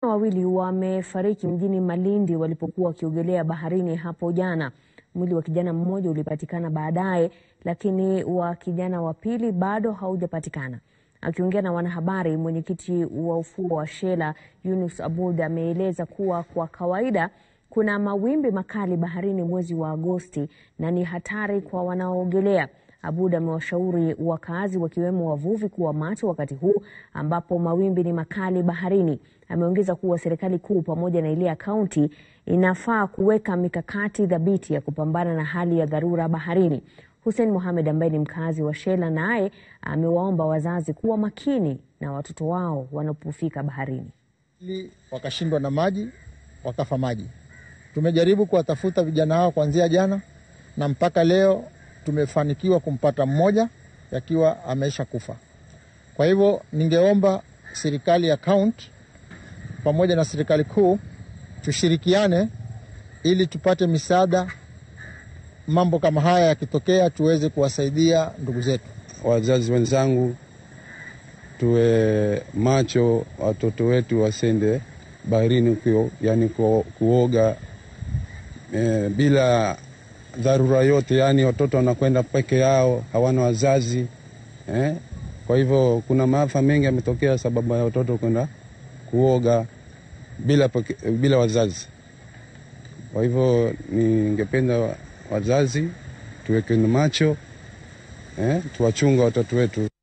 wawili wamefariki mjini Malindi walipokuwa wakiogelea baharini hapo jana. Mwili wa kijana mmoja ulipatikana baadaye, lakini wa kijana wa pili bado haujapatikana. Akiongea na wanahabari, mwenyekiti wa ufuo wa Shela Yunus Abud ameeleza kuwa kwa kawaida kuna mawimbi makali baharini mwezi wa Agosti na ni hatari kwa wanaoogelea. Abud amewashauri wakazi wakiwemo wavuvi kuwa macho wakati huu ambapo mawimbi ni makali baharini. Ameongeza kuwa serikali kuu pamoja na ile ya kaunti inafaa kuweka mikakati thabiti ya kupambana na hali ya dharura baharini. Hussein Mohamed ambaye ni mkazi wa Shela naye amewaomba wazazi kuwa makini na watoto wao wanapofika baharini. ili wakashindwa na maji wakafa maji. Tumejaribu kuwatafuta vijana hao kuanzia jana na mpaka leo tumefanikiwa kumpata mmoja yakiwa ameisha kufa. Kwa hivyo ningeomba serikali ya kaunti pamoja na serikali kuu tushirikiane ili tupate misaada, mambo kama haya yakitokea, tuweze kuwasaidia ndugu zetu. Wazazi wenzangu, tuwe macho, watoto wetu wasende baharini kuo, yani ku, kuoga e, bila dharura yote, yani watoto wanakwenda peke yao, hawana wazazi eh? Kwa hivyo kuna maafa mengi yametokea sababu ya watoto kwenda kuoga bila, peke- bila wazazi. Kwa hivyo ningependa wazazi tuwekeni macho eh, tuwachunga watoto wetu.